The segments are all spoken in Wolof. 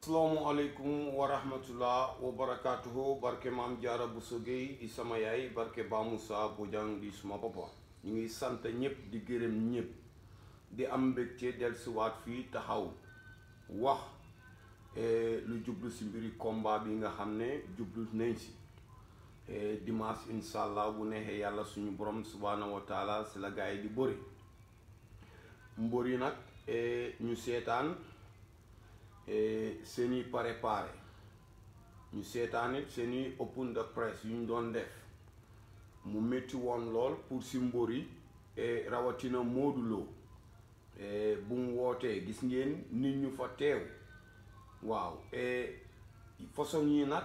asalaamaaleykum wa rahmatullah wa barakaatuhu barke maam jaara bu sogey di sama yaay barke ba Moussa Bojang di suma papa ñu ngi sant ñëpp di gërëm ñëpp di am mbégte dellusiwaat fii taxaw wax lu jublu si mbiri combat bi nga xam ne jublu nañ si dimanche incha allah bu neexee yàlla suñu borom subhaanahu wa taala si la gaa yi di bëri mbër yi nag ñu seetaan seeni préparé ñu seetaan it seeni open de presse yu ñu doon def mu métti woon lool pour si mbër yi rawatina Modou Lo bu mu wootee gis ngeen nit ñu fa teew waaw façon yi nag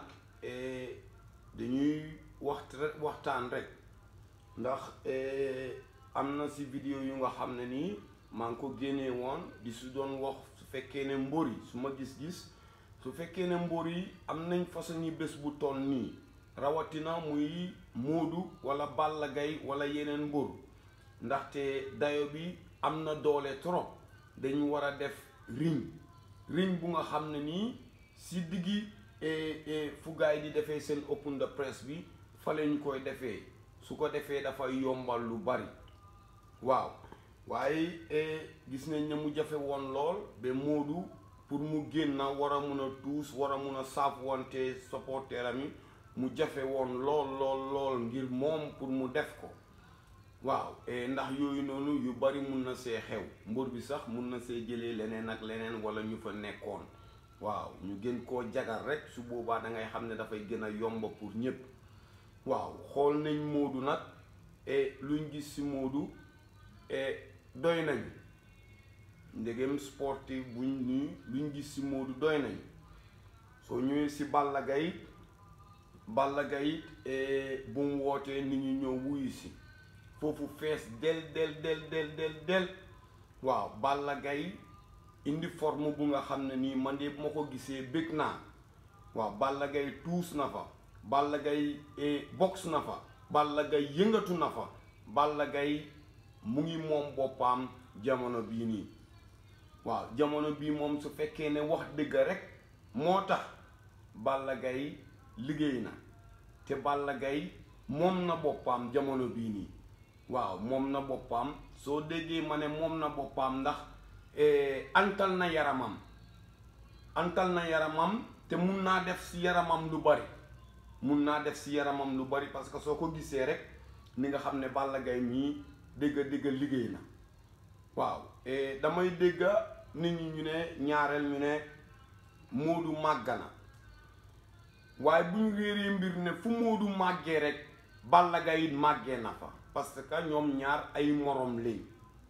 dañuy waxt waxtaan rek ndax am na si vidéo yu nga xam ne nii maa ngi ko génnee woon di su doon wax su fekkee ne mbër yi su ma gis-gis su fekkee ne mbër yi am nañ façon yi bés bu toll nii rawatina muy Modou wala Balla Gaye wala yeneen mbër ndaxte dayo bi am na doole trop dañu war a def ring ring bu nga xam ne nii si diggi fu gaay di defee seen open de presse bi fa lañ koy defee su ko defee dafay yombal lu bari waaw waaye gis nañ ne mu jafe woon lool ba Modou pour mu génn war a mun a tuus war a mun a saaf wante supporteram yi mu jafe woon lool lool lool ngir moom pour mu def ko waaw ndax yooyu noonu yu bari mun na see xew mbër bi sax mun na see jëlee leneen ak leneen wala ñu fa nekkoon waaw ñu gën koo jagal rek su boobaa da ngay xam ne dafay gën a yomba pour ñépp waaw xool nañ Modou nag luñ gis ci Modou doy nañu ndegem sportif buñ nii luñ gis ci Modou doy nañu soo ñëwee ci Balla Gaye Balla Gaye bu mu wootee nit ñi ñëw wuyu si foofu fees del del del del del del waaw Balla Gaye indi forme bu nga xam ne nii man de bu ma ko gisee bëgg naa waaw Balla Gaye tuus na fa Balla Gaye box na fa Balla Gaye yëngatu na fa Balla Gaye mu ngi moom boppam jamono bii nii waaw jamono bii moom su fekkee ne wax dëgg rek moo tax Balla Gaye liggéey na te Balla Gaye moom na boppam jamono bii nii waaw moom na boppam soo déggee ma ne moom na boppam ndax antal na yaramam antal na yaramam te mun naa def si yaramam lu bari mun naa def si yaramam lu bari parce que soo ko gisee rek ni nga xam ne Balla Gaye mii dégg dégg liggéey na waaw damay dégg nit ñi ñu ne ñaareel ñu ne Modou màgg na waaye bu ñu réeree mbir ne fu Modou màggee rek Balla Gaye it màggee na fa parce que ñoom ñaar ay morom lañ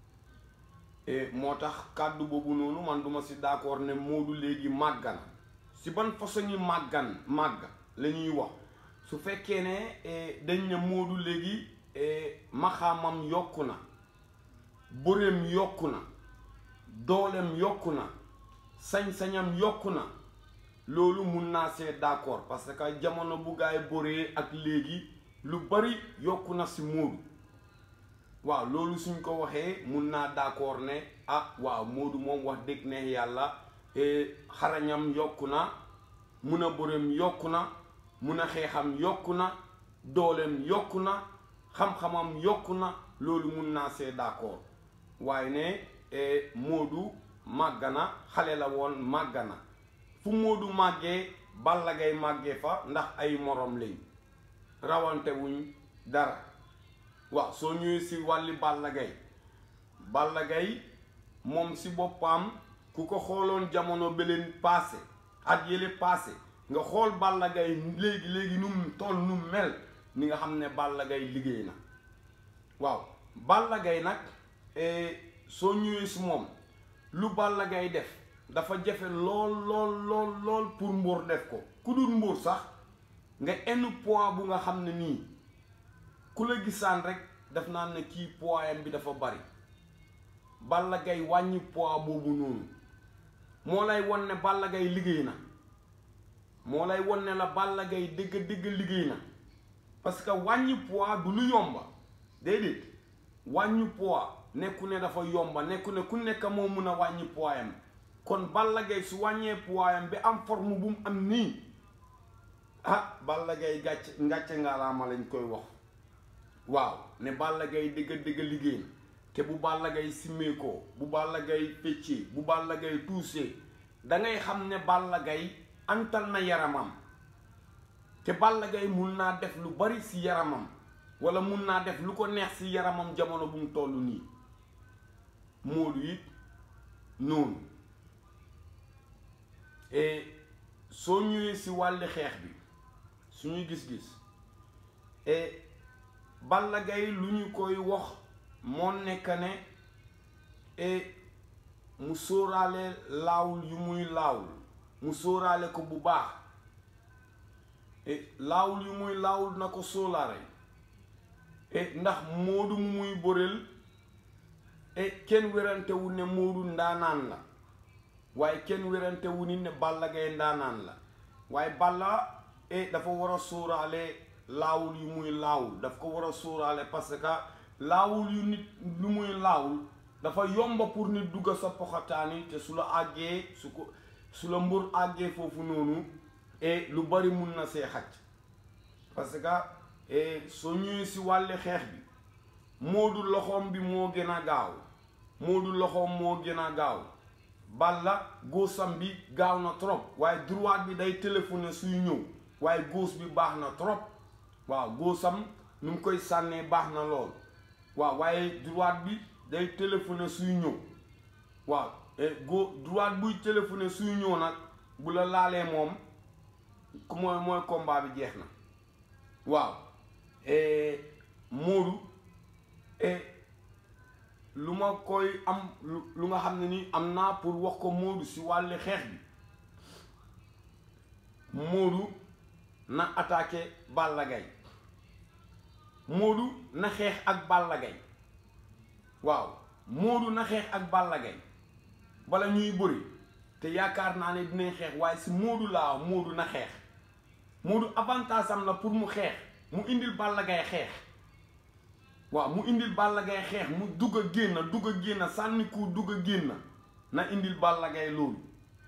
moo tax kàddu boobu noonu man duma si d'accord ne Modou léegi màgg na si ban façon yi màggan màgg la ñuy wax su fekkee ne dañ ne Modou léegi maxaamam yokku na bëreem yokku na dooleem yokku na sañ-sañam yokku na loolu mun naa see d'accord parce que jamono bu gaay bëree ak léegi lu bari yokku na si Modou waaw loolu suñ ko waxee mun naa d'accord ne ah waaw Modou moom wax dëgg ne yàlla xarañam yokku na mun a bëreem yokku na mun a xeexam yokku na dooleem yokku na xam-xamam yokku na loolu mun naa see d'accord waaye ne Modou màgg na xale la woon màgg na fu Modou màggee Balla Gaye màggee fa ndax ay morom lañ rawante wuñ dara waaw soo ñëwee si wàlli Balla Gaye Balla Gaye moom si boppam ku ko xooloon jamono beleen passé at yële passé nga xool Balla Gaye léegi léegi nu mu toll nu mu mel ni nga xam ne Balla Gaye liggéey na waaw Balla Gaye nag soo ñëwee si moom lu Balla Gaye def dafa jafe lool lool lool lool pour mbóor def ko ku dul mbóor sax nga enn poids bu nga xam ne nii ku la gisaan rek daf naan ne kii poids bi dafa bari Balla Gaye wàññi poids boobu noonu moo lay won ne Balla Gaye liggéey na moo lay won ne la Balla Gaye dëgg dëgg liggéey na parce que wàññi poids du lu yomba déedéet wàññi poids nekku ne dafa yomba nekku ne ku nekk moo mun a wàññi poids am kon Balla Gaye su wàññee poids bi am forme bu mu am nii ah Balla Gaye gàcce ngàcce ngaalaama lañ koy wax waaw ne Balla Gaye dëgg dëgg liggéey te bu Balla Gaye simmeekoo bu Balla Gaye feccee bu Balla Gaye tuusee da ngay xam ne Balla Gaye antal na yaramam te Balla Gaye mun naa def lu bari ci yaramam walla mun naa def lu ko neex ci yaramam jamono bu mu toll nii Modou it noonu et soo ñëwee ci wàlli xeex bi suñuy gis-gis et Balla Gaye lu ñu koy wax moo nekk ne et mu sóoraale laawul yu muy laawul mu sóoraale ko bu baax et laawul yu muy laawul na ko sóolaare et ndax Modou mu muy bëreel et kenn wérantewu ne Modou ndaanaan la waaye kenn wérantewu ni ne Balla Gaye ndaanaan la waaye Balla et dafa war a sóoraale laawul yu muy laawul daf ko war a sóoraale parce que laawul yu nit lu muy laawul dafa yomba pour nit dugg sa poxataani te su la àggee su ko su la mbur àggee foofu noonu et lu bari mun na see xaj parce que soo ñëwee si wàlli xeex bi Modou loxoom bi moo gën a gaaw Modou loxoom moo gën a gaaw Balla góosam bi gaaw na trop waaye droite bi day téléphoné suy ñëw waaye góos bi baax na trop waaw góosam nu mu koy sànnee baax na lool waaw waaye droite bi day téléphoné suy ñëw waaw go droite buy téléphoné suy ñëw nag bu la laalee moom ku mooy mooy combat bi jeex na waaw Modou lu ma koy am lu nga xam ne ni am naa pour wax ko Modou si wàlli xeex bi Modou na attaqué Balla Gaye Modou na xeex ak Balla Gaye waaw Modou na xeex ak Balla Gaye bala ñuy bëri te yaakaar naa ne dinañ xeex waaye si Modou laa Modou na xeex Modou avantage am la pour mu xeex mu indil Balla Gaye xeex waaw mu indil Balla Gaye xeex mu dugg a génn dugg a génn sànni ku dugg a génn na indil Balla Gaye loolu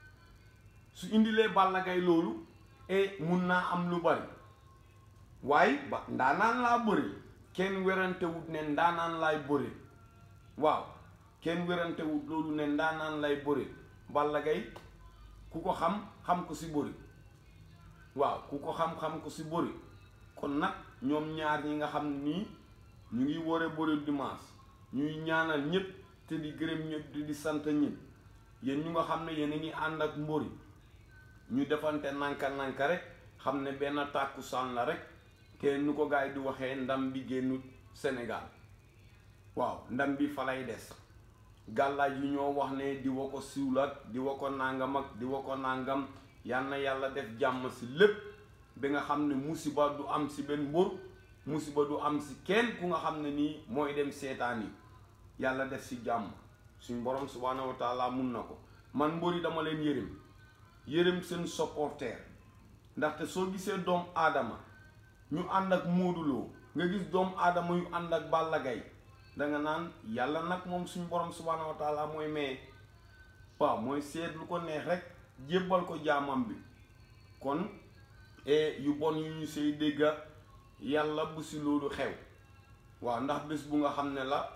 su indilee Balla Gaye loolu e mun naa am lu bari waaye ba ndaanaan laa bëri kenn werante wut ne ndaanaan laay bëri waaw kenn werante wut loolu ne ndaanaan lay bëri Balla Gaye ku ko xam xam ko si bëri waaw ku ko xam-xam ko si bëri kon nag ñoom ñaar ñi nga xam nii ñu ngi ware bëri dimanche ñuy ñaanal ñëpp te di gërëm ñëpp di di sant ñëpp yéen ñu nga xam ne yéen a ngi ànd ak mbëri ñu defante nanka nanka rek xam ne benn tàkkusaan la rek te nu ko gaay di waxee ndam bi génnut Sénégal waaw ndam bi fa lay des gàllaaj yu ñoo wax ne di wa ko siwlat di wa ko nàngam ak di wa ko nàngam yal na yàlla def jàmm si lépp bi nga xam ne musiba du am si benn mbër musiba du am si kenn ku nga xam ne nii mooy dem seetaan yi yàlla def si jàmm suñ borom subhaanahu wa taala mun na ko man mbëri dama leen yërëm yërëm seen supporter ndaxte soo gisee doom aadama ñu ànd ak Modou Lo nga gis doomu aadama yu ànd ak Balla Gaye danga naan yàlla nag moom suñ borom subhaanahu wa taala mooy maye waaw mooy seet lu ko neex rek jébbal ko jaamam bi kon yu bon yu ñu say dégga yàlla bu si loolu xew waaw ndax bés bu nga xam ne la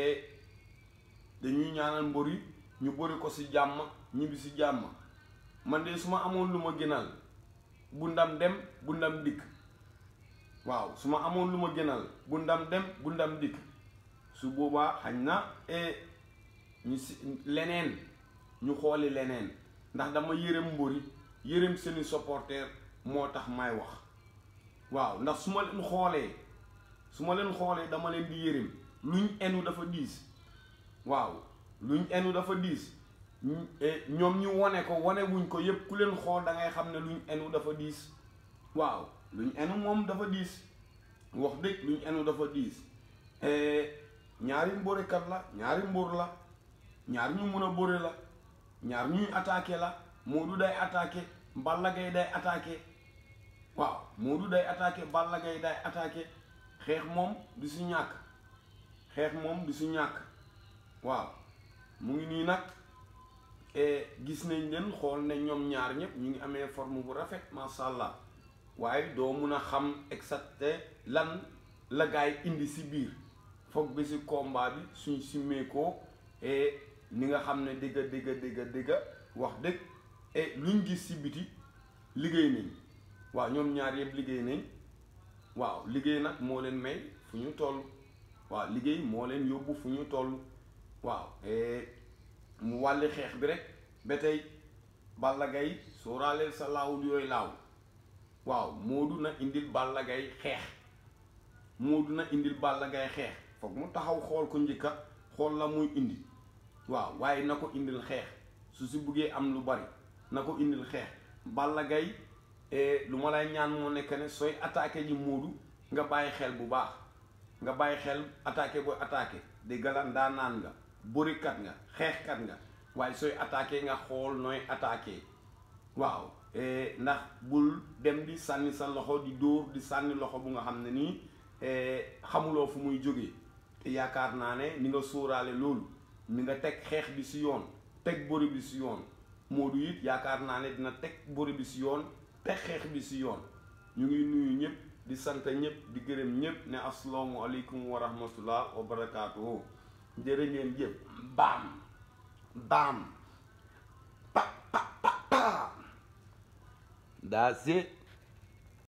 dañuy ñaanal mbër yi ñu bëri ko si jàmm ñibbi si jàmm man de su ma amoon lu ma gënal bu ndam dem bu ndam dikk waaw su ma amoon lu ma gënal bu ndam dem bu ndam dikk su boobaa xañ na ñu si leneen ñu xooli leneen ndax dama yërëm mbëri yërëm seeni supporter moo tax may wax waaw ndax su ma leen xoolee su ma leen xoolee dama leen di yërëm luñ enu dafa diis waaw luñ enu dafa diis ñoom ñu wone ko wone wuñ ko yépp ku leen xool da ngay xam ne luñ enu dafa diis waaw luñ enu moom dafa diis wax dëgg luñ enu dafa diis ñaari mbórekat la ñaari mbóor la ñaar ñu mën a bëre la ñaar ñuy attaqué la Modou day attaqué Balla Gaye day attaqué waaw Modou day attaqué Balla Gaye day attaqué xeex moom du si ñàkk xeex moom du si ñàkk waaw mu ngi nii nag gis nañ leen xool ne ñoom ñaar ñëpp ñu ngi amee forme bu rafet macha allah waaye doo mun a xam exacte lan la gaay indi si biir foog bi si combat bi suñ simmeekoo ni nga xam ne dëgga dëgga dëgga dëgga wax dëgg luñ gis si biti liggéey nañ waaw ñoom ñaar yëpp liggéey nañ waaw liggéey nag moo leen may fu ñu toll waaw liggéey moo leen yóbbu fu ñu toll waaw mu wàlli xeex bi rek ba tey Balla Gaye sooraaleel sa laawul yooyu laaw waaw Modou na indil Balla Gaye xeex Modou na indil Balla Gaye xeex foog mu taxaw xool ko njëkka xool la muy indi waaw waaye na ko indil xeex su si buggee am lu bari na ko indil xeex Balla Gaye lu ma lay ñaan moo nekk ne sooy attaqué ji Modou nga bàyyi xel bu baax nga bàyyi xel attaqué booy attaqué di galan daa naan nga bërikat nga xeexkat nga waaye sooy attaqué nga xool nooy attaqué waaw ndax bul dem di sànni sa loxo di dóor di sànni loxo bu nga xam ne nii xamuloo fu muy jógee te yaakaar naa ne ni nga sóoraale loolu ni nga teg xeex bi si yoon teg bëri bi si yoon Modou it yaakaar naa ne dina teg bëri bi si yoon teg xeex bi si yoon ñu ngi nuyu ñëpp di sant ñëpp di gërëm ñëpp ne asalaamu aleykum wa rahmatullah wa barakaatuhu jërë ngeen jëf baam baam pa pa pa pa that's it